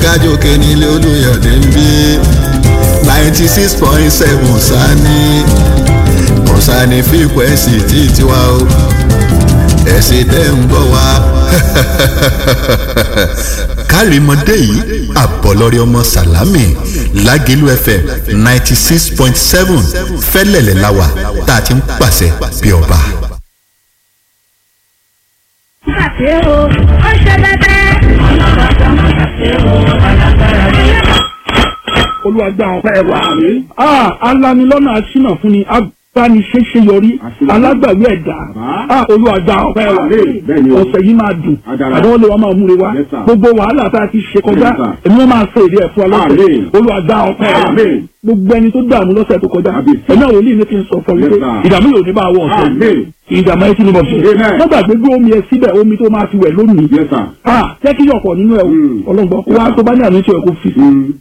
kájòkè nílé olùyọ̀dé ń bí ninety six point seven sani kọ̀sánì fíkwẹ́sì tí tiwa o ẹ̀sìn tẹ́ ń gbọ́ wa. kárìmọ́dé yìí àbọ̀lọ́rẹ́ ọmọ sàlámì lágẹ̀lú fm ninety six point seven fẹ́lẹ̀lẹ̀ láwà tá a ti ń pàṣẹ bí ọba. ṣe o ó ṣe bẹbẹ. olùwàgbà ọ̀pẹ wà mí. alanilọ́nà aṣínà fún ni abániṣẹ́ṣe yọrí alágbàwí ẹ̀dá olùwàgbà ọ̀pẹ wà mí. ọ̀sẹ̀ yìí máa dùn àdánwò lè wá máa múre wá gbogbo wàhálà tá a ti ṣe kọjá èmi wọn máa ṣe èdè ẹ̀fọ́ alọ́sẹ̀ olùwàgbà ọ̀pẹ wà mí. gbogbo ẹni tó dààmú lọ́sẹ̀ tó kọjá ẹ̀mí àwọn olóyìn ní kí n sọ fún mi pé ìdààmú yóò ní bá wọ ọ̀sẹ̀ yìí ìdààmú ẹ ti ní bọ̀ sí. wọ́n gbàgbé gbé omi ẹ síbẹ̀ omi tó máa fi wẹ̀ lónìí. jẹ́ kí yọ̀pọ̀ nínú ẹ̀ ọlọ́gbọ́n wá tó bá ní àmì tí ẹ̀ kó fi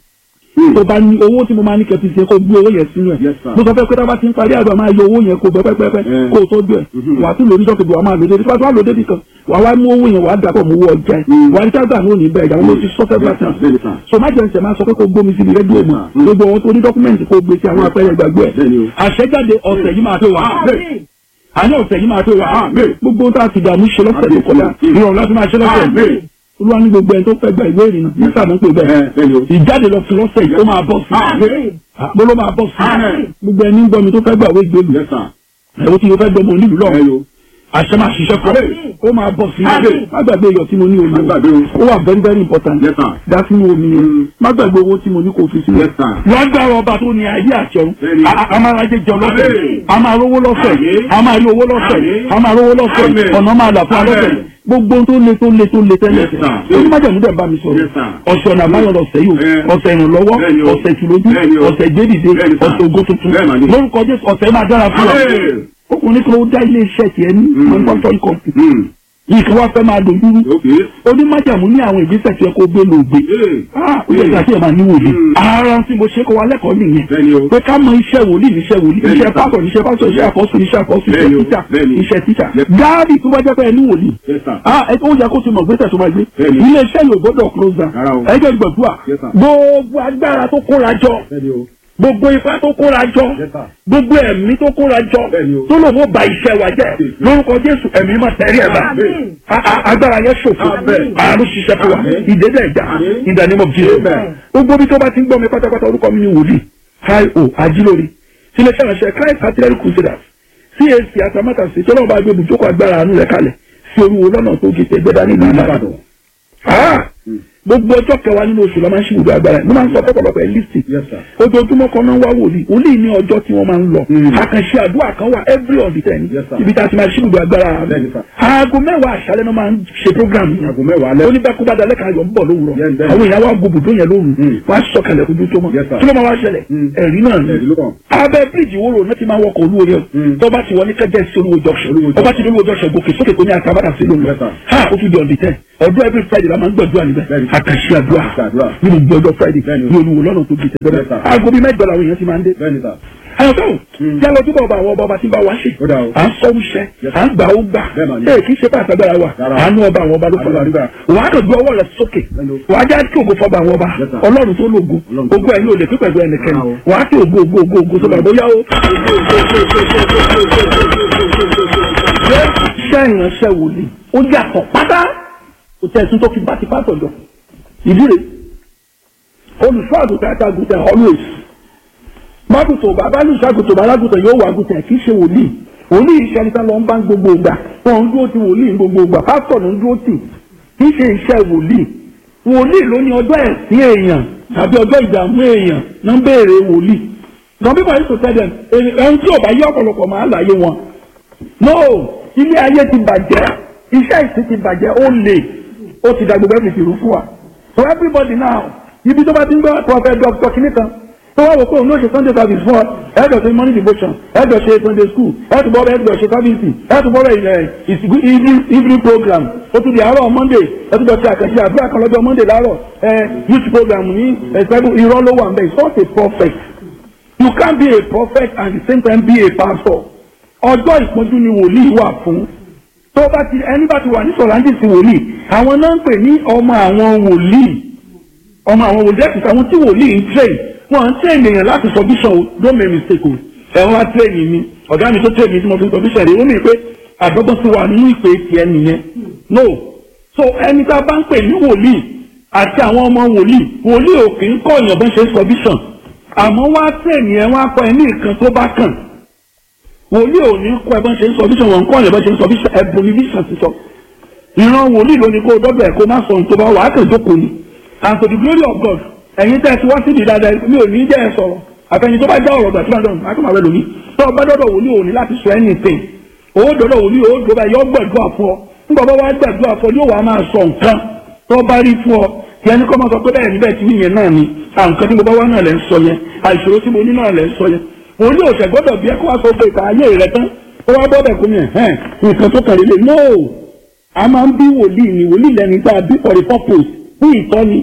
tó bá ní owó tí mo máa ní kẹfì ṣe kó gbé owó yẹn sínú ẹ mo sọ fẹ́ pé tábà ti ń parí àgbà máa yọ owó yẹn kó bẹ pẹpẹpẹ kó o tọ́jú ẹ wà á tún lò níjọ́ kejì wà á máa lò débi tó bá lò débi kan wà á wá mú owó yẹn wà á dàpọ̀ mú owó ọjà ẹ wà á ní kágbà ní òní bẹ́ẹ̀ ìyàwó ló ti sọ fẹ́ bá tán so má jẹ́ ǹsẹ̀ máa sọ pé kó gbómi síbi rédíò mọ́ gbogbo àwọn tó ní dọ́kúmẹ̀ntì kó gbé sí àwọn apẹ́rẹ́ ìgbàgbọ́ ẹ̀ àṣẹjáde ọ̀sẹ̀ yìí máa tó wà àní ọ̀sẹ̀ yìí máa tó wà gbogbo tá a ti dààmú ṣe lọ́sẹ̀ tó kọjá ìrọ̀rùn láti máa ṣe lọ́sẹ̀ olúwa ní gbogbo ẹni tó fẹ́ gba ìwé ìrìnnà nígbà tó ń pè bẹ́ẹ̀ ìjáde lọ fi lọ́sẹ̀ yìí ó máa bọ̀ sí mo ló máa bọ̀ sí gbogbo ẹni ń gbọ́ mi tó fẹ́ gba ìwé ìgbélu ẹ̀rọ tí mo fẹ́ gbọ́ mo nílùú lọ́wọ́ àṣẹ máa ṣiṣẹ́ fún ọ ó máa bọ̀ sí má gbàgbé iyọ̀ tí mo ní omi ó wà very very important dá sínú omi yẹn má gbàgbé owó tí mo ní kò fi sílẹ̀ lágbára ọba tó ní ayé àti ọ̀run a máa rajẹ jọ lọ́sẹ̀ a máa rówó lọ́sẹ̀ a máa rí owó lọ́sẹ̀ a máa rówó lọ́sẹ̀ ọ̀nà máa là fún alọ́sẹ̀ gbogbo tó le tó le tó le tẹ́lẹ̀ ó má jẹ̀mú dẹ̀ bá mi sọ̀rọ̀ ọ̀sẹ̀ ọ̀nà àbáyọ̀ lọ́sẹ̀ yìí ọ̀sẹ̀ ìrànlọ́wọ́ ọ̀sẹ̀ ìtìlójú ọ̀sẹ̀ ìgbédìde ọ̀sẹ̀ ògo tuntun lórúkọ Jésù ọ̀sẹ̀ máa dára fún ọ ọkùnrin kan ó dá ilé iṣẹ́ tiẹ̀ ní manufacturing company yìí kí wọ́n fẹ́ máa dojú rú onímájàmú ní àwọn ìgbésẹ̀ tí ẹ kó gbé lògbé ó yẹ kí àti ẹ̀ máa ní wòlíì ara tí mo ṣe kọ́ wa lẹ́kọ̀ọ́ nìyẹn pé ká mọ iṣẹ́ wòlíì níṣẹ́ wòlíì iṣẹ́ pásọ̀ níṣẹ́ pásọ̀ iṣẹ́ àkọ́sù níṣẹ́ àkọ́sù iṣẹ́ títà iṣẹ́ títà gáàdì tó bá jẹ́ pé ẹ ní wòlíì ó yẹ kó ti mọ̀ gbésẹ̀ tó máa gbé ilé iṣẹ́ yóò gbọ́dọ̀ close down ẹgbẹ́ gbẹ̀dúà gbogbo agbára tó kóra jọ gbogbo ipá tó kóra jọ gbogbo ẹ̀mí tó kóra jọ tó lò wọ́n ba iṣẹ́ wa jẹ́ lórúkọ jésù ẹ̀mí máa tẹ̀rí ẹ̀ bá agbára yẹn ṣòfò àánú ṣiṣẹ́ fún wa ìdẹ́dẹ́ ẹ̀já in the name of Jesus gbogbo bí tó bá ti ń gbọ́ mi pátápátá orúkọ mi ni wòlíì hi o ajílórí sílẹ̀ ṣàlàṣẹ Christ artillery crusaders CAC atamátàsí tó lọ́wọ́ bá gbé ibùjókòó agbára àánú rẹ̀ kalẹ̀ sí oríwo lọ́nà tó gé tẹ̀gbẹ́dá nílùú Ìbàdàn gbogbo ọjọ́ kẹwàá nínú oṣù la máa ń ṣe gbogbo agbára mo máa ń sọ pọ̀pọ̀lọpọ̀ ẹ̀ lísì ojoojúmọ́ kan náà wá wòlíì wòlíì ní ọjọ́ tí wọ́n máa ń lọ àkànṣe àdúrà kan wà every on the ten ibi tá a ti máa ṣe gbogbo agbára aago mẹ́wàá àṣálẹ́ náà máa ń ṣe program yẹn oníbàkúbàdà lẹ́ka ayọ̀ ń bọ̀ lówùrọ̀ àwọn èèyàn wa gbogbo tó yẹn lóru wọ́n á sọ̀kalẹ̀ ojú tó mọ́ kí ló máa wá ṣẹlẹ̀ ẹ̀rí náà ni abẹ́ bíríìjì wo ro náà ti máa wọkọ̀ olúwo yẹn tó bá ti wọ ní kẹjẹ sí olúwo junction tó bá ti ní olúwo junction gòkè sókè tó ní àtàbàdà sí lónìí ha ó tún di on the ten ọdún every Friday la máa ń gbàdúrà níbẹ̀ àkàṣe àdúrà nínú gbọdọ friday ní olúwo lọ́nà tó gbèsè bẹ́ẹ̀ aago bíi mẹ́jọ làwọn èèyàn ti máa ń dé. àyọ̀ká o tí a lọ túbọ̀ bá àwọn ọba ọba tí ń bá wa ṣe à ń sọ́wọ́ iṣẹ́ à ń gbà ó gbà ẹ̀ kì í ṣe pàṣẹ agbára wa àánú ọba àwọn ọba ló fọlọ́ àdúrà wàá kàn gbé ọwọ́ rẹ̀ sókè wàá já kí ògo fọba àwọn ọba ọlọ́run tó lògo ògo ẹ̀ yóò lè pípẹ́ gbé ẹnikẹ́ni wàá kí ògo ògo ògo ògo sọ́ba bóyá o. iṣẹ́ ìránṣẹ́ wòlíì ó yàtọ̀ pátá kò tẹ̀ tún tó fi bá ti pátọ̀ jọ ìdíre olùṣọ́ àgùntàn àti àgùntàn always mágùtò bàbá ní ìṣàgùtò bàlágùtàn yóò wà àgùntàn kì í ṣe wòlíì wòlíì iṣẹ́ níta lọ ń bá gbogbo ìgbà wọn ń dúró ti wòlíì gbogbo ìgbà pásítọ̀ ló ń dúró tì kì í ṣe iṣẹ́ wòlíì wòlíì ló ní ọjọ́ ẹ̀sìn èèyàn tàbí ọjọ́ ìdààmú èèyàn ló ń béèrè wòlíì some people used to tell them ẹni tí ò bá yé ọ̀pọ̀lọpọ̀ máa láyé wọn no ilé ayé ti bàjẹ́ iṣẹ́ ìsìn ti bàjẹ́ ó le ó ti dàgbò bẹ́ẹ̀ fi rú fún wa so everybody now ibi tó bá ti ń gbọ́ prophet doctor kìíní kan tó wá wò pé òun ló ṣe sunday service fún ọ ẹ̀ẹ́dọ̀ ṣe morning devotion ẹ̀ẹ́dọ̀ ṣe sunday school ẹ̀ẹ́dọ̀ bọ́ ẹ̀ẹ́dọ̀ ṣe service ẹ̀ẹ́dọ̀ bọ́ ìsìnkú evening program ó tún di àárọ̀ monday ẹ̀ẹ́dọ̀ ṣe àkànṣe àdúrà kan lọ́jọ́ monday láàárọ̀ ẹ̀ youth program ní ẹ̀ẹ́dọ̀ irọ́ ló wà ń bẹ̀ it's not a prophet you can't be a prophet and at the same time be a pastor ọjọ́ ìpọ́njú ni wòlíì wà fún tó bá ti ẹni bá ti wà ní sọ̀rọ̀ǹdì sí wòlíì àwọn náà ń pè ní ọmọ àwọn wòlíì ọmọ àwọn wòlíì ẹ̀kúta àwọn tí wòlíì ń train wọn ń train èèyàn láti sọ bíṣọ̀ o don't make mistake o ẹ̀wọ̀n wá train mi ọ̀gá mi tó train mi tí mo fi sọ bíṣọ̀ rẹ̀ ó mì pé àdọ́gbọ́n ti wà nínú ìpè tiẹ̀ nìyẹn no so ẹni tá a bá ń pè ní wòlíì àti àwọn ọmọ wòlíì wòlíì ò kì í kọ́ èèyàn bó ṣe sọ bíṣọ̀ àmọ́ wá train yẹn wá kọ́ ẹ ní nǹkan tó bá kàn wòlíì ò ní kọ́ ẹ bó ṣe sọ bíṣọ̀ wọn kọ́ èèyàn bó ṣe sọ bíṣọ̀ ẹ̀bùn ní bíṣọ̀ ti sọ ìran wòlíì ló ní kó dọ́dọ̀ ẹ̀ kó má sọ ohun tó bá wà á kàn jókòó ni and to the glory of God ẹ̀yin tẹ́ ẹ ti wá síbi dáadáa mi ò ní jẹ́ ẹ sọ̀rọ̀ àtẹ̀yìn tó bá já ọ̀rọ̀ gbà tí wọ́n dọ̀nù àkàmà rẹ lómi tó o bá dọ́dọ̀ wòlíì ò ní láti sọ anything o dọ́dọ̀ wòlíì o dọ́dọ̀ yọ gbẹ̀dúrà fún ọ nígbà bá wá gbẹ̀dúrà fún ọ yóò wá máa sọ nǹkan tó bá rí fún ọ yẹn ní kọ́ máa sọ pé bẹ́ẹ̀ níbẹ̀ tí yẹn náà ni àǹkan tí mo bá wá náà lẹ́ ń sọ yẹn àìṣòro tí mo ní náà lẹ́ ń sọ yẹn wòlíì ò ṣẹ̀gbọ́dọ̀ bí ẹ kó wá sọ pé ìta ayé rẹ tán ó wá bọ́dẹ̀ kó mi ẹ̀ nǹkan tó kàn lélẹ̀ no a máa ń bí wòlíì ni wòlíì lẹni tá a bí for the purpose fún ìtọ́ni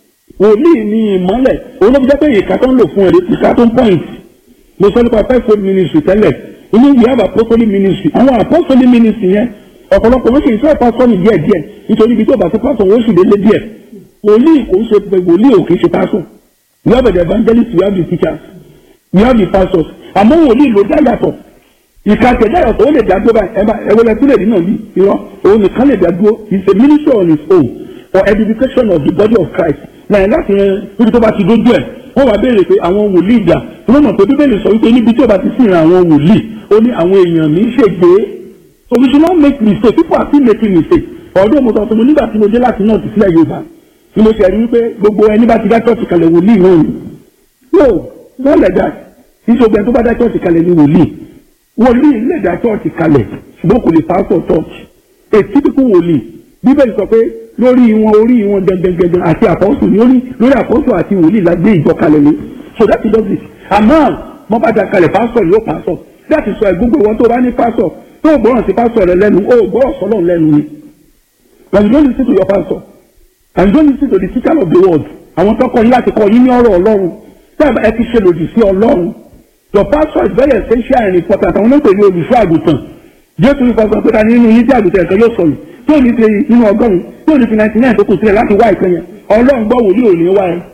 wòlíì ni ìmọ́lẹ̀ òun ló fi jẹ́ pé ìka tó ń lò fún ẹ̀rẹ́ ìka tó ń point mo sọ nípa fivefold ministry tẹ́lẹ̀ inú we have apostolic ministry àwọn apostolic ministry yẹn ọ̀pọ̀lọpọ̀ wọ́n sì ń fẹ́ pásọ́nì díẹ̀ díẹ̀ nítorí ibi tó bá ti pásọ̀ wọ́n sì délé díẹ̀ wòlíì kò ń ṣe pé wòlíì ò kì í ṣe pásọ̀ we have the evangelists we have the teachers we have the pastors àmọ́ wòlíì ló dá yàtọ̀ ìka tẹ̀dá yàtọ̀ ó lè dá dúró báyìí ẹ̀bá ẹ̀wọ̀lẹ̀ tó lè rí náà bí irọ́ òun nìkan lè dá dúró he is a minister on his own for edification of the body of Christ láyìn láti rẹ níbi tó bá ti dójú ẹ̀ wọ́n wá béèrè pé àwọn wòlíì ìjà wọ́n mọ̀ pé bíbélì sọ wípé níbi tí ó bá ti sìn àwọn wòlíì ó ní àwọn èèyàn mi ṣègbè so we should not make mistake people are still making mistake ọdún mo sọ fún mi nígbà tí mo dé láti náà ti sílẹ̀ Yorùbá ni mo ṣe rí wípé gbogbo ẹni bá ti dá church kalẹ̀ wòlíì náà ni no not like that ìṣògbẹ́ tó bá dá church kalẹ̀ ni wòlíì wòlíì lè dá church kalẹ̀ ṣùgbọ́n kò lè pastor church a typical wòlíì bíbélì sọ pé lórí wọn orí wọn gẹgẹgẹgẹ àti àpọ́sù lórí lórí àpọ́sù àti wòlíì la gbé ìjọ kalẹ̀ ni so that is just it àmọ́ wọ́n bá da kalẹ̀ pastor yóò pastor that is why gbogbo wọn tó bá ní pastor tó o gbọ́ràn sí pastor rẹ lẹ́nu o gbọ́ràn sọ́lọ́ lẹ́nu ni when you don't listen to your pastor and you don't listen to the teacher of the word àwọn tó kọ́ yín láti kọ́ yín ní ọ̀rọ̀ ọlọ́run tẹ́ ẹ ti ṣe lòdì sí ọlọ́run your pastor is very essential and important àwọn olóògbé ní olùṣọ́ àgùntàn jésù ní fọsọ pé ta nínú yín tí àgùntàn ẹ̀kan yóò sọnù tí ò ní fi nínú ọgọ́rùn tí ò ní fi ninety nine tó kù sílẹ̀ láti wá ìkan yẹn ọlọ́run gbọ́ wòlíì òní wá ẹ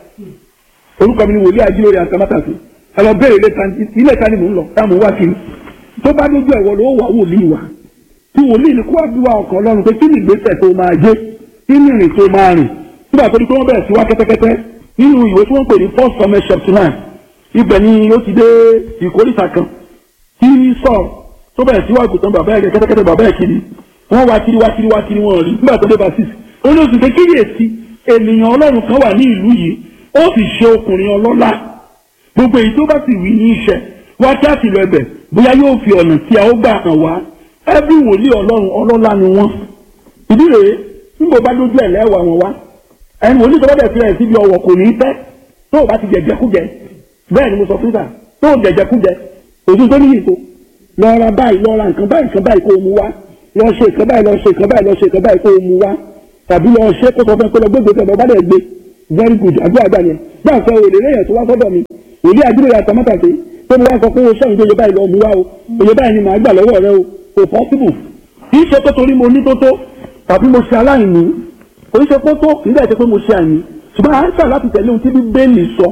orúkọ mi ni wòlíì ajílórí àtàmátàsí ẹ lọ bẹ̀rẹ̀ ilé ta ni mò ń lọ táwọn wá kiri tó bá dójú ẹ̀wọ̀ ló wà wòlíì wa tí wòlíì ni kó wá bí wa ọkàn ọlọ́run pé kí ni ìgbésẹ̀ tó máa gbé kí ni ìrìn tó máa rìn nígbà tó ní pé wọ́n bẹ̀rẹ̀ sí wá kẹ́tẹ́kẹ́tẹ́ nínú ìwé tí wọ́n pè ní first Samuel chapter nine ibẹ̀ ni ó ti dé ìkórìtà kan tí sọ tó bẹ̀rẹ̀ sí wá ìkùtàn bàbá ẹ̀ kẹ́tẹ́kẹ́tẹ́ bàbá ẹ̀ kiri wọ́n wá kiri wá kiri wá kiri wọ́n rí nígbà tó dé basis ó ní oṣù kékeré ènìyàn ọlọ́run kan wà ní ìlú yìí ó sì ṣe ọkùnrin ọlọ́lá gbogbo èyí tó bá sì wí ní iṣẹ́ wá kí á sì lọ ẹbẹ̀ bóyá yóò fi ọ̀nà tí a ó gbà hàn wá ẹbí wòlíì ọlọ́run ọlọ́lá ni wọ́n ìdí rèé nígbà bá dójú ẹ̀ lẹ́wà wọn wá ẹni wòlíì tó bá bẹ̀ sílẹ̀ síbi ọwọ́ kò ní í pẹ́ tó o bá ti jẹjẹkújẹ bẹ́ẹ̀ ni mo sọ fún sà tó o jẹjẹkújẹ òtún tó níyì tó lọ ra báyìí lọ ra nǹkan báyìí nǹkan báyìí kó o mu wá lọ ṣe nǹkan báyìí lọ ṣe nǹkan báyìí lọ ṣe nǹkan báyìí kó o mu wá tàbí lọ ṣe kó sọ fún ẹ pé lọ gbégbé tẹ bá dẹ̀ gbé very good àdúrà gbà yẹn bá a sọ òrèlè lẹ́yìn tó wá sọ́dọ̀ mi òlé àdúrà yà tàmátà sí tó mo wá sọ pé o ṣẹ́yìn tó yẹ báyìí lọ mu wá o òye báyìí ni màá gbà lọ́wọ́ rẹ o kò possible kì í ṣe pé torí mo ní tó tó tàbí mo ṣe aláìní kò í ṣe pé tó kì í dẹ̀ ṣe pé mo ṣe àìní ṣùgbọ́n à ń ṣà láti tẹ̀lé ohun tí bíbélì sọ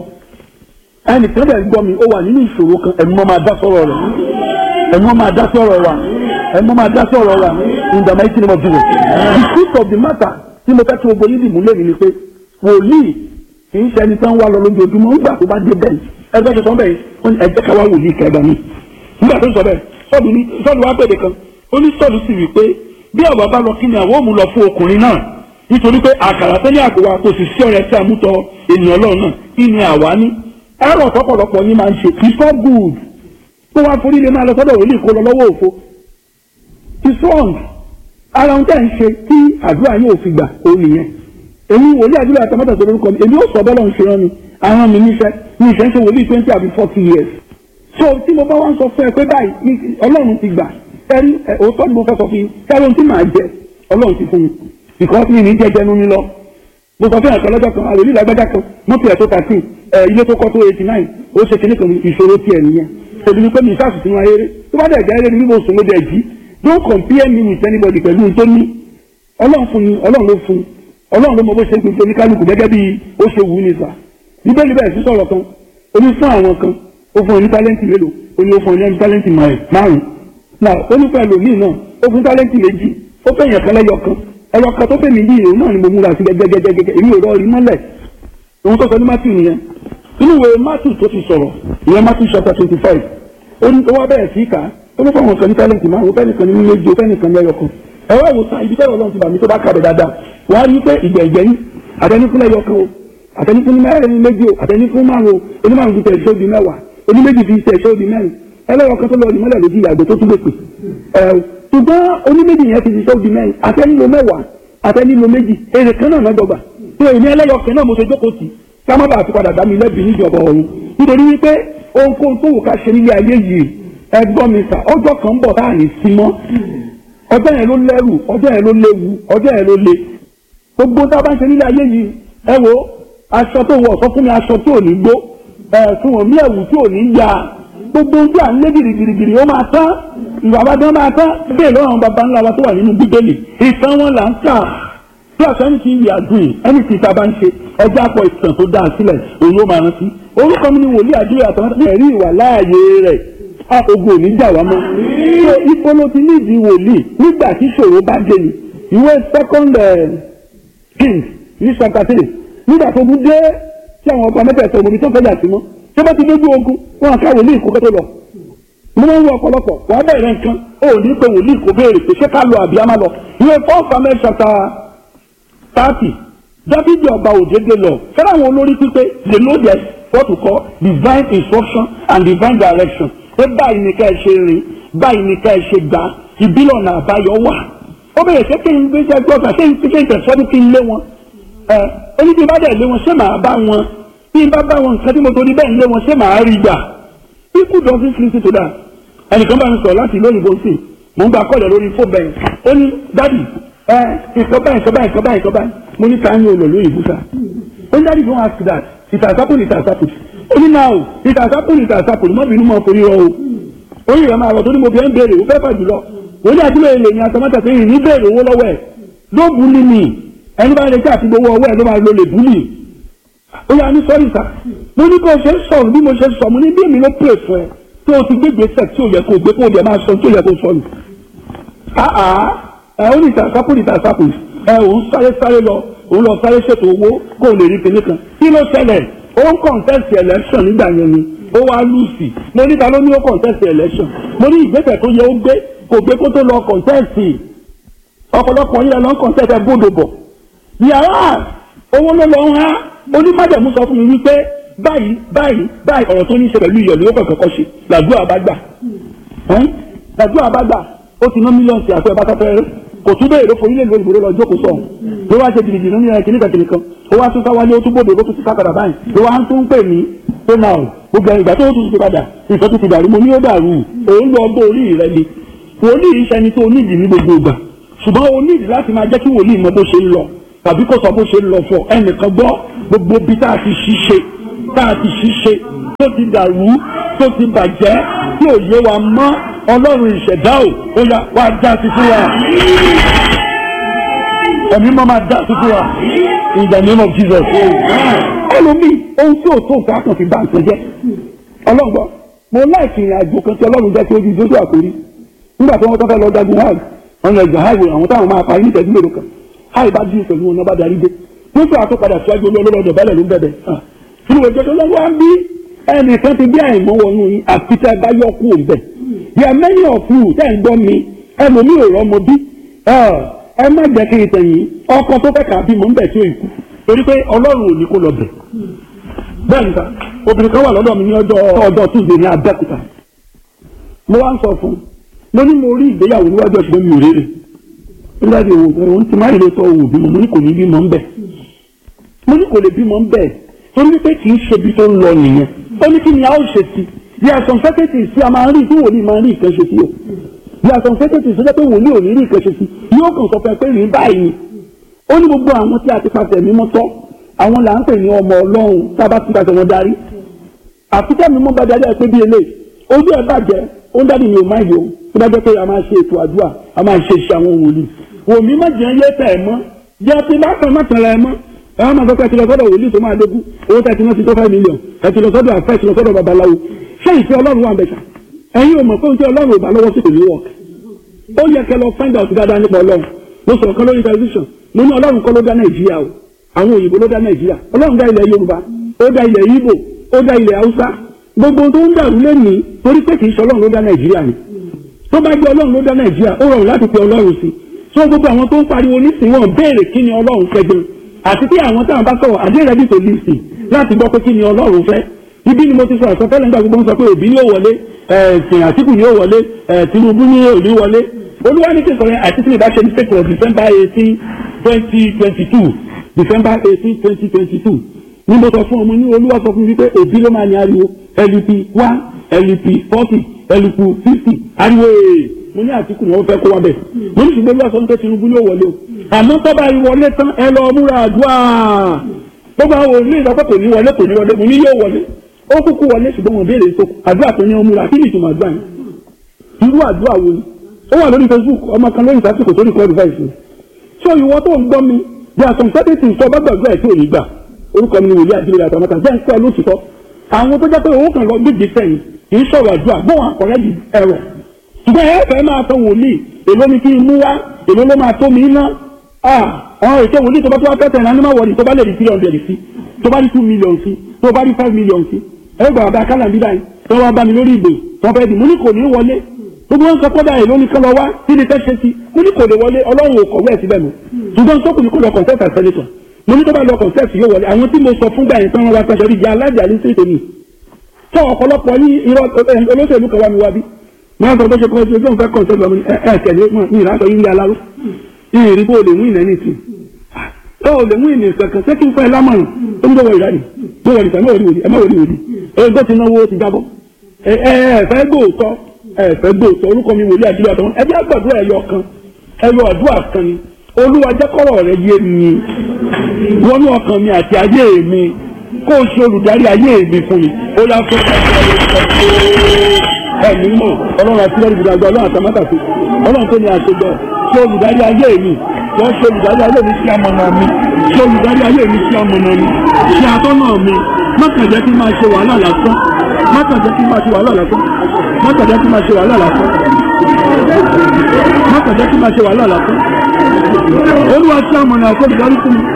ẹnìkan dẹ̀ gbọ́ mi ó wà nínú ìṣòro kan ẹ̀mí mọ́ máa dá sọ̀rọ̀ rẹ̀ ẹ̀mí mọ́ máa dá sọ̀rọ̀ wa ẹ̀mí mọ́ máa dá sọ̀rọ̀ wa in the mighty name of Jesus the truth of the matter tí mo fẹ́ kí gbogbo yín dìmú lẹ́yìn ni pé wòlíì kì í ṣe ẹni tán wá lọ lójoojúmọ́ nígbà tó bá dé bẹ́ẹ̀ ẹgbẹ́ tó sọ bẹ́ẹ̀ wọ́n ní ẹgbẹ́ ká wá wòlíì kẹgbà mi nígbà tó sọ bẹ́ẹ̀ sọ́ọ̀lù ní sọ́ọ̀lù wá pèdè kan ó ní sọ́ọ̀lù sì wí pé bí àwa bá lọ kí ni àwọn òmù lọ fún ọkùnrin náà nítorí pé àkàrà tẹ́lẹ̀ àpò wa kò sì sí ọ̀rẹ́ tí a mú tọ ènìyàn ọlọ́run náà kí ni àwa ní ẹ̀rọ ọ̀pọ̀lọpọ̀ yín máa ń ṣe it's not good tó wá forí lè máa lọ sọ́dọ̀ wòlíì kó lọ lọ́wọ́ òfo it's wrong ara ohun tẹ́ ń ṣe tí àdúrà yóò fi gbà ó nìyẹn èmi wòlíì àdúrà àtàmọ́tà tó lórúkọ mi èmi ó sọ bọ́lá ń ṣe rán mi àwọn mi níṣẹ́ ní ìṣẹ́ ń ṣe wòlíì twenty àbí forty years so tí mo bá wá ń sọ fún ẹ pé báyìí ọlọ́run ti gbà ẹrí òótọ́ ni mo fẹ́ sọ fún yín kẹ́rọ ohun tí màá jẹ ọlọ́run ti fún mi because mi ní jẹjẹ nu mi lọ mo sọ fún ẹ̀kọ́ lọ́jọ́ kan àròlé lágbájá kan mọ́tò ẹ̀ tó thirteen ẹ̀ ilé tó kọ́ tó eighty nine ó ṣe kíní kan ìṣòro tiẹ̀ nìyẹn òbí ni pé mi ìṣàṣù sínú ayé tó bá dẹ̀ jẹ́ eré ni bí mo sùn ló dẹ̀ jí don't compare me with anybody pẹ̀lú ohun tó ní ọlọ́run fún mi ọlọ́run ló fún ọlọ́run ló mọ bó ṣe ń gbogbo oníkálukú gẹ́gẹ́ bí ó ṣe wù ú ní sà bíbélì bẹ̀rẹ̀ sí sọ̀rọ̀ kan ó ní fún àwọn kan ó fún ọ ní tálẹ́ǹtì mélòó ó ní ó fún ọ ní tálẹ́ǹtì márùn-ún náà ó ní pẹ̀lú míì náà ó fún tálẹ́ǹtì méjì ó fẹ́ yàn kan lẹ́yọ kan ẹyọ kan tó fẹ́ mi yìí òun náà ni mo múra sí gẹ́gẹ́gẹ́gẹ́ èmi ò rọ rí mọ́lẹ̀ òun tó sọ ní Matthew nìyẹn inú ìwé Matthew tó ti sọ̀rọ̀ ìyẹn Matthew chapter twenty five ó ní ó wá bẹ̀rẹ̀ sí kà ó ní fún àwọn kan ní tálẹ́ǹtì márùn-ún fẹ́ nìkan ní méjì ó fẹ́ nìkan lẹ́yọ kan ẹ̀rọ ìwòsàn ibi tẹ́lẹ̀ ọlọ́run ti bà mí tó bá kàbẹ̀ dáadáa wàá rí pé ìgbẹ̀gbẹ̀yìn àtẹnifún lẹ́yọ kan o àtẹnifún mẹ́rin méjì o àtẹnifún márùn o onímọ̀rún fi tẹ̀síọ́ di mẹ́wàá oníméjì fi tẹ̀síọ́ di mẹ́rin ẹlẹ́yọ kan tó lọ ní mọ́lẹ̀ lójú ìyàgbẹ́ tó tún lè pè ẹ̀ ṣùgbọ́n oníméjì yẹn ti tẹ̀síọ́ di mẹ́rin àtẹnilo mẹ́wàá àtẹnilo méjì èrè kan náà lọ́dọ̀gbà tó èmi ẹlẹ́yọ kan náà mo ṣe jókòó tì ká má bàa ti padà dá mi lẹ́bi níjọba ọ̀run nítorí wípé ohunkóhun tó wù ká ṣe nílé ayé yìí ẹgbọ́n mi sà ọjọ́ kan ń bọ̀ táà ní sí mọ́ ọjọ́ yẹn ló lẹ́rù ọjọ́ yẹn ló léwu ọjọ́ yẹn ló le gbogbo tá a bá ń ṣe nílé ayé yìí ẹ wo aṣọ tó wọ̀ sọ fún mi aṣọ tí ò ní gbó ẹ fún wọn mí ẹ̀wù tí ò ní ya gbogbo ojú à ń lé girigirigiri ó máa tán ìwà bá dán máa tán bẹ́ẹ̀ lọ́wọ́ àwọn baba ńlá wa tó wà nínú bíbélì ìtàn wọn là ń kà tí àṣà ẹni tí ń yà dùn ẹni tí ìta bá ń ṣe ẹjẹ́ àpọ̀ ìtàn tó dáa sílẹ̀ òun ló máa rántí orúkọ mi ni wòlíì àdúrà àtàwọn ẹ̀rí ìwà láàyè rẹ̀ ogun òní jà wá mọ́. ṣé ipò ló ti nídìí wòlíì nígbà tí ṣòro bá dé ni ìwé second king ní sọkàtìrì nígbà tó gún dé tí àwọn ọba mẹ́tẹ̀ẹ̀sọ omi tó ń fẹ́jà sí mọ́ tó bá ti dójú ogun wọn ká wòlíì kó kẹ́tọ́ lọ. mo máa ń wọ ọ̀pọ̀lọpọ̀ wàá bẹ̀rẹ̀ nǹkan ó ní pé wòlíì kò béèrè pé ṣé ká lọ àbí á má lọ. ìwé four samuel chapter thirty dábìdì ọba òjèdè lọ fẹ́ràn àwọn olórí pípé they know their what we call divine instruction and divine direction pé báyìí ni ká ẹ ṣe rìn báyìí ni ká ẹ ṣe gbà ìbílọ̀ náà àbáyọ wà ó bẹ̀rẹ̀ ṣé kí n gbé jẹ́ gbọ́dọ̀ ṣé n ṣe ìtẹ̀sọ́dún kí n lé wọn ẹ oní bí n bá dẹ̀ lé wọn ṣé màá bá wọn bí n bá bá wọn nǹkan tí mo torí bẹ́ẹ̀ lé wọn ṣé màá rí gbà people don't listen to that ẹnìkan bá mi sọ̀rọ̀ láti ìlú òyìnbó sí mò ń gba kọ́ọ̀lẹ̀ lórí fóònù bẹ́ẹ̀ ó ní dádì ẹ nǹkan báyìí nǹkan báyìí nǹkan báyìí nǹkan báyìí mo ní ká ní olè lóyìnbó sá ó ní dádì don't ask that it has happened it has happened ó ní náà o it has happened it has happened mọ́ bínú mọ́ forí rọ o orí rẹ̀ máa rọ̀ tó ní mo fi ń béèrè ó fẹ́ fà jùlọ wọ́n ní àtúlẹ̀ èlé ní atọ́mọ́tà tó yìí ní béèrè owó lọ́wọ́ ẹ̀ ló búlì mi ẹni bá retí àti gbowó ọwọ́ ẹ̀ ló máa lo lè búlì ó yà ní sọ́rí sà mo ní kó o ṣe sọ̀rọ̀ bí mo ṣe sọ mo ní bí èmi ló pè fún ẹ tó o ti gbé gbèsè tí o yẹ kó o gbé kó o dẹ̀ máa sọ tí o yẹ kó o sọ nù. àà ẹ ó ní ìtàsápò ní ìtàsápò ẹ ò ń sáré sáré lọ òun lọ sáré ṣètò owó kó o lè rí kinní kan kí ló ṣẹlẹ̀ ó ń contest election nígbà yẹn ni ó wá lùsì mo ní ta ló ní ó contest election mo ní ìgbésẹ̀ tó yẹ ó gbé kò gbé kó tó lọ contest ọ̀pọ̀lọpọ̀ yẹn lọ ń contest ẹ gbọ́dọ̀ bọ̀ yàrá owó ló lọ ń há onímọ̀jẹ̀mú sọ fún mi wípé báyìí báyìí báyìí ọ̀rọ̀ tó ní í ṣe pẹ̀lú ìyọ̀lú ó kọ̀ọ̀kan kọ́ ṣe làdúrà bá gbà làdúrà bá gbà ó ti ná mílíọ̀nù sí àfẹ́ bàtà fẹ́rẹ́ kò tún bẹ́ẹ̀ ló forí lè lórí ìbòrò lọ jókòó sọ̀hún ló wá ṣe jìnnìjìnnì ní ẹ̀kíní kẹ̀kìnì kan ó wá tún káwálé ó tún bòde ó tún ti kákàdà báyìí ló wá tún pè mí pé náà gbogbo ìgbà tó tún ti padà nǹkan tó ti dàrú mo ní ó dàrú òun lọ bó orí rẹ ni wòlíì iṣẹ́ ni tó onídìí ní gbogbo ìgbà ṣùgbọ́n o nídìí láti máa jẹ́ kí wòlíì mọ bó ṣe ń lọ tàbí kó sọ bó ṣe ń lọ fọ ẹnìkan gbọ́ gbogbo bí tá a ti ṣiṣe tá a ti ṣiṣe tó ti dàrú tó ti bàjẹ́ tí ò yé wa mọ́ ọlọ́run ìṣẹ̀dá ò ó yá wá já sí fún wa ẹ̀mí máa máa já sí fún wa in the name of Jesus ẹlòmíì ohun tí ò tó nǹkan kan fi bá nǹkan jẹ́ ọlọ́gbọ́n mo láìsí ìrìn àjò kan tí ọlọ́run jẹ́ kí ojú ìdójú àkórí nígbà tí wọ́n tọ́ fẹ́ lọ dagun hajj wọn lọ ẹgbẹ́ hajj àwọn táwọn máa parí nítẹ̀jú mélòó kan hajj bá dín pẹ̀lú wọn náà bá darí dé wọ́n tún àtúpadà síwájú olólọ́dọ̀ bẹ́lẹ̀ ló ń bẹ̀bẹ̀ nínú ìjọ tó lọ́wọ́ á bí ẹnìkan ti bí àìmọ́ wọnú yín àfi tẹ́ ẹ bá yọ kú òun bẹ̀ yà many of you tẹ́ ẹ̀ ń gbọ́ mi ẹlòmíì ò rọ́mọ bí ẹ má jẹ́ kí n tẹ̀yìn ọkọ tó fẹ́ kà á bímọ ń bẹ̀ tí ó ìkú torí pé ọlọ́run ò ní kó lọ bẹ̀ bẹ́ẹ̀ níta obìnrin kan wà lọ́dọ̀ mi ní ọjọ́ ọjọ́ tuesday ní abẹ́òkúta mo wá ń sọ fún un mo ní mo rí ìgbéyàwó níwájú ọ̀ṣun mi ò rere nígbà tí òun òun ti máa lè sọ òun bímọ mo ní kò ní bímọ ń bẹ̀ mo ní kò lè bímọ ń bẹ̀ torí pé kì í ṣe ibi tó ń lọ nìyẹn ó ní kí ni a ó ṣe sí bí àṣọ fẹ́kẹ̀tì sí a máa ń rí tí wòlíì máa ń rí ìkànṣe sí o bí àṣọ fẹ́kẹ̀tì sí ó jẹ́ pé wòlíì ò ní rí ìkànṣe sí yóò kàn sọ fẹ́ pé rí báyìí ni ó ní gbogbo àwọn tí a ti pàṣẹ mímọ́ tọ́ àwọn là ń pè ní ọmọ ọlọ́run tá a bá ti pàṣẹ wọn darí àfikẹ́ mímọ́ bá darí ẹ pé bí eléyìí ojú ẹ bàjẹ́ ó ń dádì mi ò máa yọ tó bá jẹ́ pé a máa ṣe ètò àdúrà a máa ṣe iṣẹ́ àwọn wòlíì wòmí má jẹ́ yé tẹ̀ mọ́ jẹ́ ti bá kan má tẹ̀lé ẹ mọ́ ẹ wá máa sọ pé ẹ ti lọ sọ́dọ̀ wòlíì tó máa dógún owó tẹ̀ ti náà ti tó five million ẹ ti lọ sọ́dọ̀ àfẹ́ ẹ ti lọ sọ́dọ̀ babaláwo ṣé ìfẹ́ ọlọ́run wà bẹ̀ṣà ẹ̀yin ò mọ̀ pé oúnjẹ ọlọ́run ò bá lọ́wọ́ sí kò ní wọ̀ ó yẹ kẹ́ lọ find out dáadáa nípa ọlọ́run mo sọ̀rọ̀ kan lórí television mo ní ọlọ́run kọ́ ló dá nàìjíríà o àwọn òyìnbó ló dá nàìjíríà ọlọ́run dá ilẹ̀ yorùbá ó dá ilẹ̀ ìgbò ó dá ilẹ̀ haúsá gbogbo tó ń dàrú lẹ́nìí torí pé kì í ṣe ọlọ́run ló dá nàìjíríà ni tó bá jẹ́ ọlọ́run ló dá nàìjíríà ó rọrùn láti pe ọlọ́run sí so gbogbo àwọn tó ń pariwo nísìnyí wọn béèrè kí ni ọlọ́run fẹ́ gan àti tí àwọn táwọn bá sọ̀rọ̀ àdé rẹ̀ bí tó lè sìn láti gbọ́ pé kí ni ọlọ́run fẹ́ ibi ni mo ti sọ àsọtẹ́lẹ̀ nígbà gbogbo ń sọ pé òbí ni ó wọlé ẹ̀sìn àtìkù ni ó wọlé ẹ̀ tinubu ni ò ní wọlé olúwa ní kí n sọ yẹn àti tí mi bá ṣe ní sèkìrọ̀ december eighteen twenty twenty two december eighteen twenty twenty two ní mo sọ fún ọmọ ní olúwa sọ fún mi pé òbí ló máa ní ariwo lup one lup forty lup fifty ariwo ee mo ní àtìkù ni wọ́n fẹ́ kó wa bẹ̀ mo ní ṣùgbọ́n olúwa sọ pé tinubu ni ó wọlé o àmọ́ tó bá wọlé tán ẹ lọ múra àdúrà gbogbo àwọn òní ìsọpẹ́ kò ní wọlé kò ní wọlé mo ní yóò wọlé ó kúkú wọlé ṣùgbọ́n wọn béèrè tó àdúrà tó ní ọmú ra kí ni ìtumọ̀ àdúrà yẹn irú àdúrà wo ni ó wà lórí facebook ọmọ kan lórí ìsásìkò tó ní kọ́ advice ni ṣé ìwọ tó ń gbọ́ mi bí a sọ̀rọ̀ sẹ́dẹ̀tì sọ bá gbàgbọ́ ẹ̀ tí ò ní gbà orúkọ mi ni wòlíì àdúrà àtàmọ́tà jẹ́ ń pẹ́ lóṣìṣọ́ àwọn tó jẹ́ pé owó kan lọ gbèjì sẹ́yìn kì í sọ̀rọ̀ àdúrà bóun àkọ́rẹ́ di ẹ̀rọ ṣùgbọ́n ẹ fẹ́ máa tọ wòlíì èló ni kí n mú wá èló ló máa tó mi ná àwọn ètò wòlíì tó bá tó wá fẹ́ tẹ̀ náà ní má wọlé tó bá lè di three hundred sí tó bá di two million sí tó bá di five million sí ẹgbẹ́ bàbá kálá bí báyìí tó wá bá mi lórí ìgbè tó fẹ́ di mo ní kò ní wọlé gbogbo wọn sọ kọ́dà èló ní kán lọ wá kí ni fẹ́ ṣe sí mo ní kò lè wọlé ọlọ́run ò kọ̀wé ẹ̀ síbẹ̀ mọ́ ṣùgbọ́n sọ́kùn ní kò lọ kọ̀ǹtẹ́ẹ̀tì àṣẹlẹ̀tọ̀ mo ní tó bá lọ kọ̀ǹtẹ́ẹ̀tì yóò wọlé àwọn tí mo sọ fún gbà yẹn tán wọn wá pẹ́ṣẹ́ rí jẹ́ alájà ní sí ìtòmí tó ọ̀pọ̀lọpọ̀ ní irọ́ olóṣèlú kan wá mi wá bí wọ́n sọ pé ṣe kọ́ ṣe fẹ́ kọ̀ǹtẹ́ẹ̀tì ọmọ ẹ̀ tẹ̀lé ní ìlànà yìí aláró ìrìn bó lè mú ìnẹ́ nìsín tó o lè mú ìnì kankan ṣé kí n fẹ́ lámọ̀ràn tó ń gbọ́wọ́ ìyá ni tó wọlé sàn mẹ́wọ̀lì wòlíì ẹ mẹ́wọ̀lì wòlíì ẹgbẹ́ ti náwó ti jábọ́ ẹ ẹ fẹ́ gbòòtọ́ ẹ fẹ́ gbòòtọ́ orúkọ mi wòlíì àdúrà tó ẹ bí àgbàdo ẹ̀yọ kan ẹ̀yọ àdúrà kan ni olúwa jẹ́ kọ́rọ̀ rẹ yé mi wọnú ọkàn mi àti ayé mi kó o ṣe olùdarí ayé mi fún mi ó yá fún ẹ̀mí mọ̀ ọlọ́run àti lẹ́rìí ìdàgbà ọlọ́run àtàmátàsí ọlọ́run tó ní àṣejọ ṣe olùdarí ayé mi wọ́n ṣe olùdarí ayé mi sí amọ̀nà mi ṣe olùdarí ayé mi sí amọ̀nà mi ṣe atọ́nà mi mọ́kàn jẹ́ kí n máa ṣe wàhálà lásán mọ́kàn jẹ́ kí n máa ṣe wàhálà lásán mọ́kàn jẹ́ kí n máa ṣe wàhálà lásán mọ́kàn jẹ́ kí n máa ṣe wàhálà lásán olúwa sí amọ̀nà àti olùdarí fún mi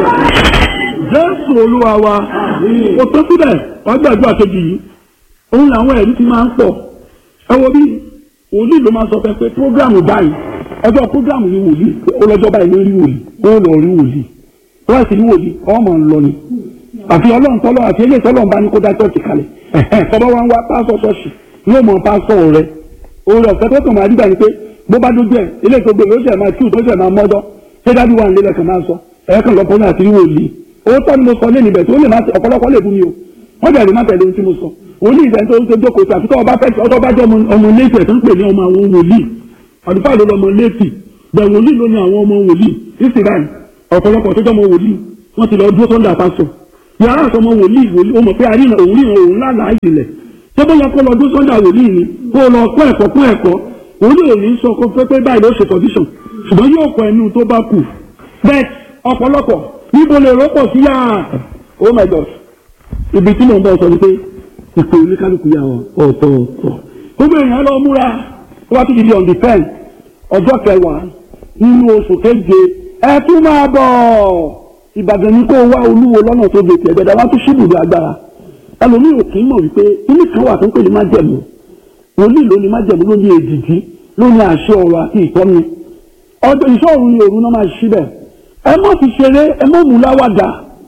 jésù olúwa wa kò tó síbẹ̀ wàá gbàdúrà kejì yìí òun làwọn ẹ̀rí ti máa ń pọ̀ ẹ wo bí wòlíì ló máa sọ fẹ́ pé prógrámù báyìí ẹjọ́ prógrámù ní wòlíì ọlọ́jọ́ báyìí ló rí wòlíì ó lọ rí wòlíì wọ́n sì rí wòlíì ọmọ ń lọ ni àfi ọlọ́run tọ́lọ́ àfi eléyìí tọ́lọ́run bá ní kó dá ṣọ́ọ̀ṣì kalẹ̀ tọ́lọ́ wa ń wá pásọ̀ ṣọ́ọ̀ṣì yóò mọ pásọ̀ rẹ orí ọ̀fẹ́ tó kàn máa rí báyìí pé bó bá dójú ẹ̀ eléyìí tó gbé ló ṣẹ̀ máa kíù tó ṣẹ̀ máa mọ́dọ́ ṣé dájú wà nílẹ̀ kan máa sọ ẹ̀ẹ́kan lọ́pọ̀ náà àti rí wòlíì owó tọ́ ni mo sọ lé níbẹ̀ tó lè má ọ̀pọ̀lọpọ̀ lè bú mi o wọ́n bẹ̀rẹ̀ má tẹ̀lé ohun tí mo sọ òun ní ìfẹ́ tó ń ṣe jókòó sí àfikọ́ ọba fẹ́ẹ́ ọtọ́ bá jẹ́ ọmọ létí ẹ̀ tó ń pè ní ọmọ àwọn wòlíì àdúgbò ló lọmọ létí bẹ̀ wòlíì ló ní àwọn ọmọ wòlíì ìsìláì ọ̀pọ̀lọpọ̀ tó jẹ́ ọmọ wòlíì wọ́n ti lọ dúró tó ń dà pásọ̀ yàrá àtọmọ wòlíì wòlíì ó mọ̀ pé àríyàn òun ríran òun lálàá ìjìnlẹ̀ tó bóyá kó lọ dúró tó ń dà wòlíì ni kó lọ kọ́ ẹ̀kọ́ kọ́ ẹ̀kọ́ òun ò ní sọ kó pé pé báyìí ló ṣe condition ṣùgbọ́n yóò kọ ẹnu tó bá kù bẹ́ẹ̀ ọ̀pọ̀lọpọ̀ níbo lè rọ́pọ̀ sí yàrá oh my god ibi tí mò ń bọ̀ sọ ni pé ìpè oníkálukú yà wọ ọ̀tọ̀ọ̀tọ̀ gbogbo èèyàn lọ múra wá tó ti di on the ten ọjọ́ kẹwàá nínú oṣù keje ẹ tún máa bọ̀ ìbàdàn ní kó wá olúwo lọ́nà tó gbèsè ẹ̀gbẹ́dá wá tún ṣíbùdó agbára ẹlòmíì ò kì í mọ̀ wípé kíní kan wà tó ń pè ní májẹ̀mú wòlíì ló ní májẹ̀mú ló ní èdìdí ló ní àṣẹ ọ̀rọ̀ àti ìtọ́ni ọjọ́ ìṣọ́ọ̀rù ni òru náà máa ṣí bẹ̀ ẹ má fi ṣeré ẹ má mú láwàdà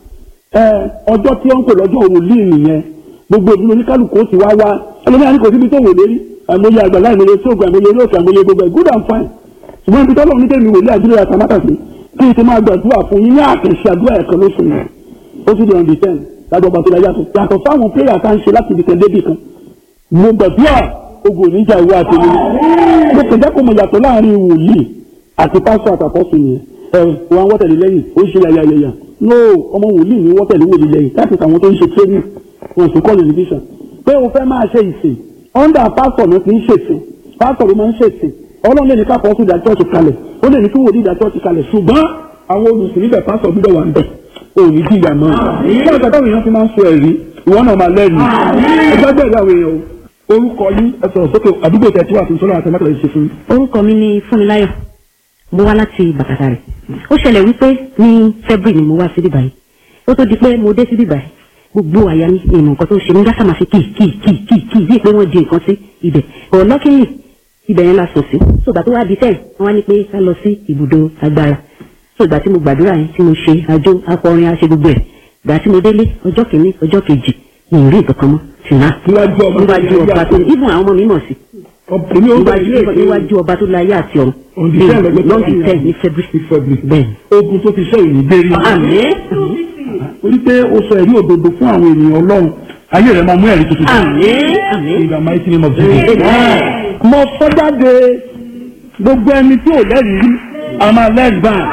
ẹ ọjọ́ tí wọ́n ń pè lọ́jọ́ wòlíì nìyẹn gbogbo ìdúró oníkálukú ó sì wá wá ẹlòmíà ní kò síbi tó wò lérí àìmọye àgbàlá àìmọye sóògùn àìmọye eré òkè àìmọye gbogbo ẹ̀ good and fine ṣùgbọ́n ibi tọ́lọ́ ní tẹ̀mí wòlíì àdúrà àtàmátà sí kí n ti máa gbàdúrà fún yín ní àkànṣe àdúrà ẹ̀kan lóṣù yẹn ó sì di on the ten lájọ bàtò láyà tó yàtọ̀ fáwọn prayer tá ń ṣe láti ibìkan débì kan mo gbàdúrà ogun oníjà ìwé àtẹlẹ mo kẹjá kó mo yàtọ̀ láàrin wòlíì àti pásọ àtàkọ́sùn yẹn ẹ wọn wọ́tẹ̀lẹ̀ lẹ́yìn ó ń ṣe yàyàyàyà no ọmọ wòlíì ní wọ́tẹ̀lẹ̀ wòlíì lẹ́yìn láti àwọn tó ń ṣe training wọn sì kọ́ television pé o fẹ́ máa ṣe ìsìn under pastor ló ti ń ṣèsìn pastor ló máa ń ṣèsìn ọlọ́run lè ní ká pọ́sù ìdá church kalẹ̀ ó lè ní kí wòlíì ìdá church kalẹ̀ ṣùgbọ́n àwọn olùsìn níbẹ̀ pásọ̀ gbúdọ̀ wà níbẹ̀ òní jìyà mọ́ ṣé ọ̀gá táwọn èèyàn fi máa ń sọ ẹ̀rí ìwọ náà máa lẹ́rìí ẹgbẹ́ bẹ̀rẹ̀ àwọn èèyàn o orúkọ yín ẹ sọ̀rọ̀ sókè àdúgbò tẹ̀ tí wà fún sọ́nà àtẹ̀mẹ́tẹ̀ lè ṣe fún yín. orúkọ mi ni fúnmiláyọ̀ mo wá láti bàkàtà rẹ̀ ó ṣẹlẹ̀ wípé ní february ni mo wá síbí báyìí ó tó di pé mo dé síbí báyìí gbogbo àyà mi ìmọ̀ nǹkan tó ṣe mí gásà máa fi kì kì kì kì kì bíi pé wọ́n di nǹkan sí ibẹ̀ ọ̀ lọ́kìnrin ibẹ̀ yẹn la sùn sí sọgbà tó wá di tẹ̀ wọ́n á ní pé ká lọ sí ibùdó agbára sọgbà tí mo gbàdúrà yẹn tí mo ṣe àjò akọrin aṣe gbogbo ẹ̀ gbà tí mo délé ọjọ́ kìíní ọjọ́ kejì mi ò rí nǹkan kan mọ́ tìǹà níwájú ọba níwájú ọba tó ibùn àwọn ọmọ mi mọ̀ sí èmi ò gbà ilé níwájú níwájú ọba tó láyé àti ọ̀run On the 10 lọ́jọ́ lọ́ọ̀dì kẹrin. tẹ̀ ní february February. bẹ́ẹ̀ ogun tó ti ṣe ìní dérí. àmín orí pé o sọ ẹ̀rí òdodo fún àwọn ènìyàn ọlọ́run ayé rẹ̀ máa mú ẹ̀rí tuntun. àmín àmín In the mighty name of Jesus. Amen. mo sọ jáde gbogbo ẹni tí ò lẹ́rìí rí a máa lẹ́rìí báyìí.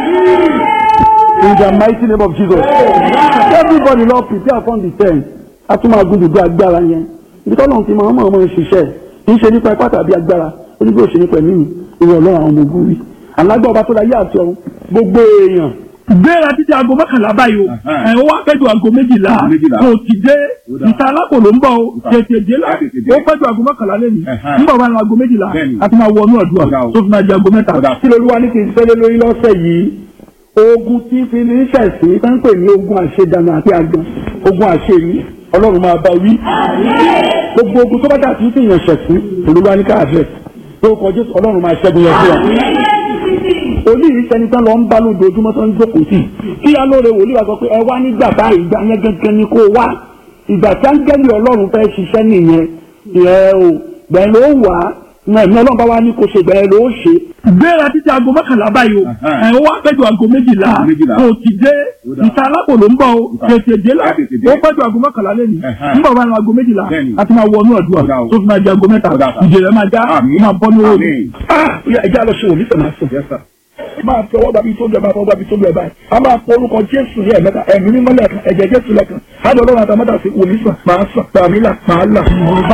In the mighty name of Jesus. Everybody lọ prepare for the ten. A tún máa gúdùdú agbára yẹn. Ibi tọ́lọ̀ ti máa ń mọ̀ ọmọ ṣiṣẹ́. Kì í ṣe nípa ipá tàbí agbára. Ó ní bí ó ṣe nípa ẹ̀mí mi. Ìwọ ọlọ́run àwọn ọmọ ogun rí. Alágbá ọba tó láyé àti ọ̀run. Gbogbo èèyàn. Gbéra títí aago mọ́kànlá báyìí o. Ẹ̀ ó wá pẹ́jù aago méjìlá. Méjìlá. Kò ti dé. Ìta alákò ló ń bọ̀ o. Tètè dé la. Tètè dé. Ó pẹ́jù aago mọ́kànlá lẹ́nu. Ẹ̀hán. Nígbà wà ní aago méjìlá. Bẹ́ẹ̀ni. A ti máa wọnú ọ̀dùà. Ọ̀dà o. Tó fi máa di aago mẹ́ta. Ọ̀dà. Kí lolúwa ní kí n fẹ́lẹ́ lórí lọ́sẹ̀ yìí? ogun tí fi ní sẹ̀sìn tó ń pè ní ogun àṣedànù àti àgbọn ogun àṣeyí ọlọ́run máa bá wí. gbogbo ogun tó bá dà tí fi yàn sẹ̀sìn olúwa ní káàdẹ̀ lórúkọ jésù ọlọ́run máa ṣẹ́gun yẹn fún wa. olú yìí sẹni tán lọ ń bá lójoojúmọ́ tó ń jókòó sí kí alóore wòlíì wa sọ pé ẹ wá nígbà báyìí ìgbà yẹn gẹ́gẹ́ ni kó wá ìgbà tí áńgẹ́lì ọlọ́run fẹ́ ṣiṣẹ́ nìyẹn ìyẹn o gbẹ̀yìn ló wà á náà ní ọlọ́run bá wá ní kó ṣe gbẹ̀yìn ló ṣe. gbéra títí aago mọ́kànlá báyìí o Ẹ̀hán. ẹ̀ ó wá pẹ́jù aago méjìlá Méjìlá. kò ti dé Ó dà. ìta alápò ló ń bọ̀ o Ìta. tètè dé la Tètè dé. ó pẹ́jù aago mọ́kànlá lẹ́nu Ẹ̀hán. nígbà wà ní aago méjìlá Bẹ́ẹ̀ni. a ti máa wọnú ọ̀dùà Ó dà o. tó fi máa di aago mẹ́ta Ó dà sà. ìjẹ̀rẹ̀ máa já Àmín. ó máa bọ́ ní owó mi. Àmín. ah ẹja lọ ṣe òní sẹ̀ máa sùn Yes, sir. máa fi ọwọ́ gbàbí tó lu ẹ̀ máa fọwọ́ gbàbí tó lu ẹ̀ báyìí a máa fọ orúkọ jésù ní ẹ̀mẹ́ta ẹ̀mí mímọ́ lẹ́ẹ̀kan ẹ̀jẹ̀ jésù lẹ́ẹ̀kan ádọ́ ọlọ́run àtàmọ́tà sí wòlíì sàn máa sàn tàbí là máa là.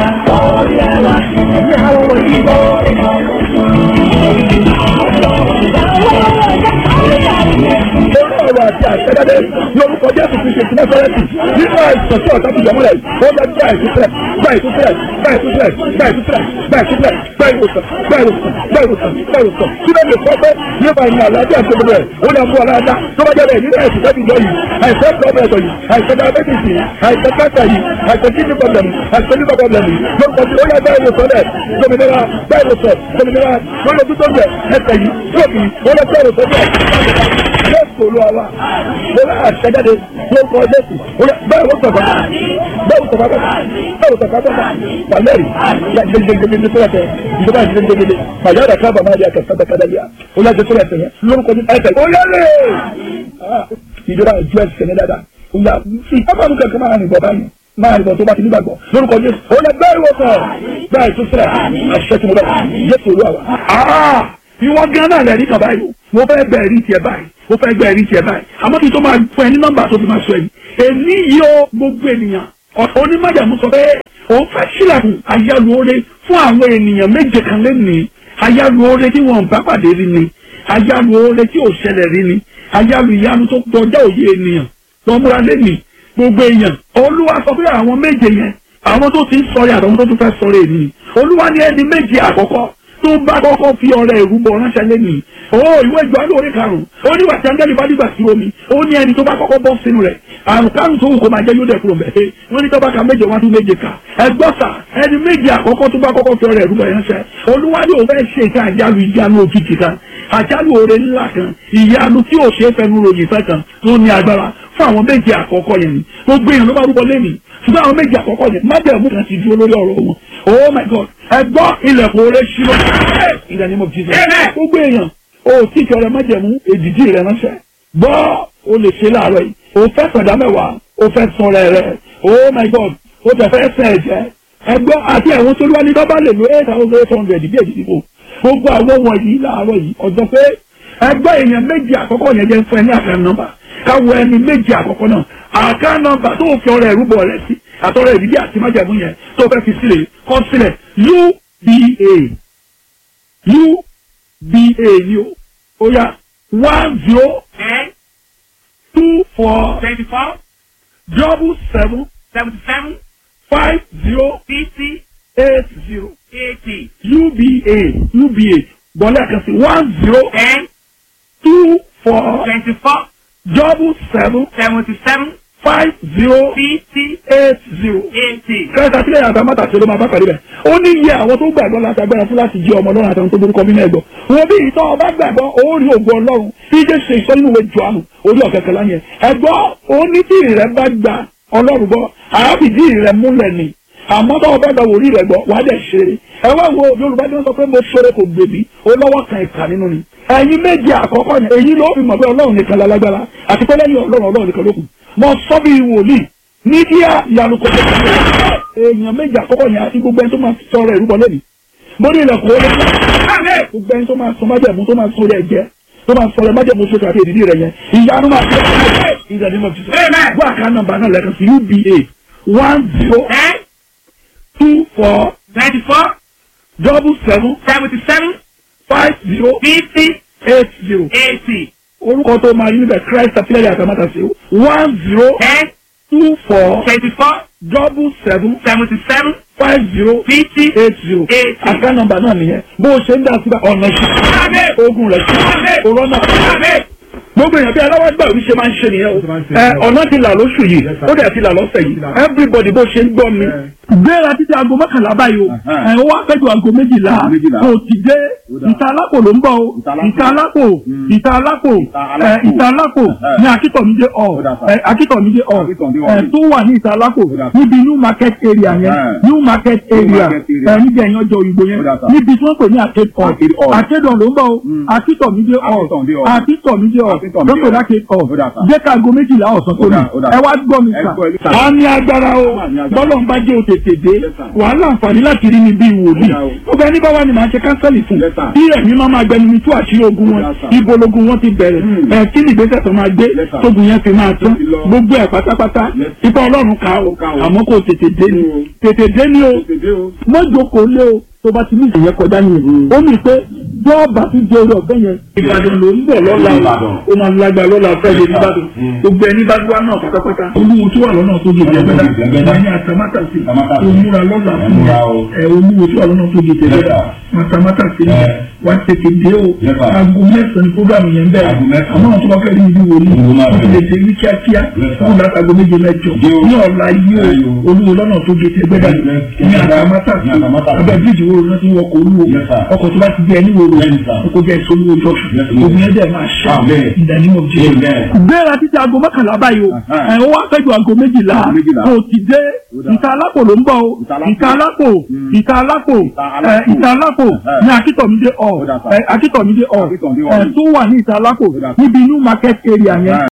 Orí ọ̀rọ̀ àti àṣẹ́dáde ní orúkọ Jésù ti ṣe ti Násárẹ́tì nínú àìsàn tí ọ̀tá ti jẹ́ mọ́lẹ̀ ó yẹ gbá ìtúsílẹ̀ gbá ìtúsílẹ̀ gbá ìtúsílẹ̀ gbá ìtúsílẹ̀ gbá ìtúsílẹ̀ gbá ìwòsàn gbá ìwòsàn gbá ìwòsàn gbá ìwòsàn kí ló lè sọ pé nípa ìrìn àlàáfíà tó gbogbo ẹ̀ ó lè fún ọ̀làdá tó bá jẹ́ bẹ́ẹ̀ nínú àìsàn tẹ́bi jọ yìí àìsàn pọ́blẹ̀tọ̀ yìí àìsàn diabetes yìí àìsàn cancer yìí àìsàn kidney problem yìí àìsàn liver problem yìí lórúkọ tí ó yẹ gbá ìwòsàn rẹ̀ dominira gbá ìwòsàn dominira lórí ojú tó ń jẹ ẹsẹ̀ yìí stroke yìí ó lè gbá ìwòsàn rẹ̀ jésù olúwa wa lórí àṣẹjáde lórúkọ jésù bẹ́ẹ̀ ló sọ̀tọ̀ bẹ́ẹ̀ ló sọ̀tọ̀ bẹ́ẹ̀ ló sọ̀tọ̀ bẹ́ẹ̀ pàlẹ́rì gbẹgbẹgbẹgbẹ tó yàtọ̀ ìjọba gbẹgbẹgbẹ pàyàrá kábà máa di àkàtà kàdàlíà ó yàtọ̀ tó yàtọ̀ yẹn lórúkọ jésù ẹsẹ̀ ó yẹlẹ̀ ìjọba ìjọ ẹsẹ̀ ní dáadáa ó yà ìjọba mi kankan máa rìn bọ̀ báyìí máa rìn bọ̀ tó bá ti nígbàgbọ́ lórúkọ jésù ó yẹ bẹ́ẹ̀ wọ́n sọ̀ bẹ́ẹ̀ tó sílẹ̀ àṣẹ tí mo bẹ̀ jésù olúwa wa ìwọ gan náà lẹ́rìí kan báyìí mo fẹ́ gbẹ ẹ̀rí tiẹ̀ báyìí mo fẹ́ gbẹ ẹ̀rí tiẹ̀ báyìí àmọ́ kí n tó máa fún ẹ ní nọ́mbà tó fi máa sọ ẹ̀yìn èmi yìí ó gbogbo ènìyàn ọ̀tọ̀ onímọ̀jàmú sọ pé òun fẹ́ sílẹ̀kùn àyálù oore fún àwọn ènìyàn méje kan lẹ́nìí àyálù oore tí wọ́n bá pàdé rí ni àyálù oore tí ò ṣẹlẹ̀ rí ni àyálù ìyanu tó kọjá òye ènìyàn tó múra lẹ́nìí gbogbo èèyàn olúwa sọ pé àwọn méje yẹn àwọn tó ti ń sọ̀rọ̀ àtàwọn tó tún fẹ́ sọ̀rọ̀ ènìyàn olúwa ní ẹni méje àkọ́kọ́ tó bá kọ́kọ́ fi ọ̀rẹ́ ìrúbọ ránṣẹ́ lẹ́nìí ó ìwé ìjọ alóore karùn-ún ó ní wàtí ángẹ́lì bá dìgbà sí omi ó ní ẹni tó bá kọ́kọ́ bọ́ sínú rẹ̀ àrùn kárùn tó wù kó máa jẹ́ yóò dẹ̀ kúrò mẹ́ wọ́n ní tọ́ba ka méje wá tún méje kà ẹgbọ́n sà ẹni méje àkọ́kọ́ tó bá kọ́kọ́ fi ọ̀rẹ́ ìrúbọ ránṣẹ́ olúwa ní òun fẹ́ ṣe ìka àjálù ìjánu òjijì kan àjálù oore ńlá kan ìyanu tí ò ṣe é fẹnu ròyìn fẹ́ kan tó ní agbára fún àwọn méje àkọ́kọ́ yẹn ni gbogbo èèyàn ló bá rúbọ lẹ́nìí ṣùgbọ́n àwọn méje àkọ́kọ́ yẹn májẹ̀mú kan ti dúró lórí ọ̀rọ̀ wọn oh my god ẹ gbọ́ ilẹ̀kùn oore ṣírò in the name of jesus gbogbo èèyàn o tí kí ọrẹ májẹ̀mú èdìdí rẹ ránṣẹ́ gbọ́ o lè ṣe láàárọ̀ yìí o fẹ́ sọ̀dá mẹ́wàá o fẹ́ sọ̀rọ̀ rẹ oh my god o tẹ̀ fẹ́ sẹ̀ ẹ̀jẹ̀ ẹ gbọ́ àti àwọn tó lúwa ní bábá lè lo eight thousand eight hundred bí èdìdí bò gbogbo àwọn wọ̀nyí láàárọ̀ yìí ọjọ́ pé ẹgbẹ́ èèyàn méjì àkọ́kọ́ yẹn jẹ́ fún ẹ ní àfẹ́ nọ́mbà káwọ ẹni méjì àkọ́kọ́ náà àká nọ́mbà tó fi ọrẹ ìrúbọ rẹ sí àtọrẹ ìdílé àti májàmú yẹn tó fẹ́ fi sílẹ̀ kọ́ sílẹ̀ uba uba ni o ó yá one zero four twenty-four double seven seventy-seven five zero fifty eight zero eighty uba uba bọ́lá kan sí one zero ten two four twenty-four double seven seventy-seven five zero fifty eight zero. eighty. kẹta sílẹ̀ yàtọ̀ mọ́tà tí ló máa bá pàdé bẹ̀. ó ní iye àwọn tó gbàgbọ́ láti agbára fún láti jẹ́ ọmọ ọlọ́run àtàwọn tó burúkọ nínú ẹ̀gbọ́. wọn bí ìtọ́ ọba gbàgbọ́ ó rí ògùn ọlọ́run bí jẹ́ ṣe ìsọ nínú ìwé Jòhánù orí ọ̀kẹ́kẹ́ láyẹn. ẹ̀gbọ́ ó ní tí ìrẹ́ bá gba ọlọ́run gbọ́ àábìdí ìrẹ́ múlẹ̀ ni àmọ́ tó ọba gba wòlíì rẹ̀ gbọ́ wàá dẹ̀ ṣeré. ẹ wá wo Yorùbá tí wọ́n sọ pé mo ṣeré kò gbèbí ó lọ́wọ́ kan ìkà nínú ni. ẹ̀yin méje àkọ́kọ́ yẹn èyí ló fi mọ̀ pé ọlọ́run nìkan lálágbára àti pé lẹ́yìn ọlọ́run ọlọ́run nìkan ló kù. mo sọ bí wòlíì ní díà ìyanu kò tó kọ́ èèyàn méjì àkọ́kọ́ yẹn àti gbogbo ẹni tó máa sọ̀rọ̀ ìrúbọ lẹ́nu mo ní ilẹ̀kùn ó lé gbogbo ẹni tó máa sọ májẹ̀mú tó máa sọ̀rọ̀ ẹ̀jẹ̀ tó máa sọ̀rọ̀ májẹ̀mú sókè àti èdìdí rẹ̀ yẹn ìyanu máa tẹ̀ ìdàdí mọ̀ jùlọ. gbọ́ àká nọ́mbà náà lẹ́kan sí uba one zero ten two four twenty-four double seven seventy-seven five zero fifty eight zero eighty orúkọ tó máa yí níbẹ̀ Christ àtìlẹ́yìn àtàmátàsí one zero ten two four twenty-four double seven seventy-seven five zero fifty eight zero eighty. àká nọ́mbà náà nìyẹn bó o ṣe ń dá síbẹ̀ ọ̀nà sí ogun rẹ̀ sí corona gbogbo èèyàn bí aláwọ̀ gbà wí ṣe máa ń ṣe nìyẹn o ẹ ọ̀nà ti là lóṣù yìí ó dẹ̀ ti là lọ́sẹ̀ yìí everybody bó ṣe ń gbọ́ mi. gbéra títí aago mọ́kànlá báyìí o ẹ ó wá pẹ́jọ aago méjìlá kò ti dé ìta alápò ló ń bọ̀ o ìta alápò ìta alápò ẹ ìta alápò ní akítọ̀mídé ọ̀ ẹ akítọ̀mídé ọ̀ ẹ tó wà ní ìta alápò níbi new market area yẹn new market area ẹ níbi ẹ̀yàn ọjọ́ òyìnbó yẹn níbi tí wọ́n pè ní arcade hall arcade hall ló ń bọ̀ o akítọ̀mídé hall akítọ̀mídé hall lókè láti ọ̀ jẹ́ ká aago méjìlá ọ̀sán tó ní ẹ wá gbọ́ mi sà. a ní agbára o bọ́lọ̀ ń bá jẹ́ òtètè dé wàhálà àǹfààní láti rí mi bí wòlíì gbogbo ẹni bá wà ní màá ṣe kánsẹ́lì fún bí ẹ̀mí máa máa gbẹnu mi tú àṣírí ogun wọn ibo logun wọn ti bẹ̀rẹ̀ ẹ̀ kí ni ìgbésẹ̀ tó máa gbé tógun yẹn fi máa tán gbogbo ẹ̀ pátápátá ipa ọlọ́run ká o àmọ́ kò tètè dé ni tètè dé ni o mọ́jọ́kọ̀ lé o tó bá ti ní ìyẹn kọjá nìyẹn ó mì pé bọ́ọ̀bà ti di orí ọ̀fẹ́ yẹn ìbàdàn ló ń bọ̀ lọ́la ó máa lágbà lọ́la ọ̀fẹ́ yẹn nìbàdàn gbogbo ẹni bá wá náà pátápátá olúwo tó wà lọ́nà tó di ìjẹ́gbẹ́dá ìyẹn àtàmátà sí òmùra lọ́la fún ẹ olúwo tó wà lọ́nà tó di ìjẹ́gbẹ́dá àtàmátà sí wá tètè dé o aago mẹ́sàn-án ni programu yẹn bẹ̀rẹ̀ àmọ́ àwọn tó bá fẹ́ rí ibi wò ni wọ́n ti lè dé ní kíákíá fún látago méje mẹ́jọ ní ọ̀la yìí o olúwo lọ́nà tó di ìjẹ́gbẹ́dá ní àtàmátà sí abẹ́ bíríjì wo ló ti wọkọ̀ olúwo ọkọ̀ tó bá ti di ẹni wo lò kókó jẹ́ ìsolúwo jọ́sùn ògùn yẹn dẹ̀ máa ṣá ìdánimọ̀ jẹ́ gbéra títí aago mọ́kànlá báyìí o ẹ̀ ó wá fẹ́jọ aago méjìlá kò ti dé ìta alápò ló ń bọ̀ o ìta alápò ìta alápò ìta alápò ní akítọ̀mídé ọ̀ akítọ̀mídé ọ̀ tó wà ní ìta alápò níbi new market area yẹn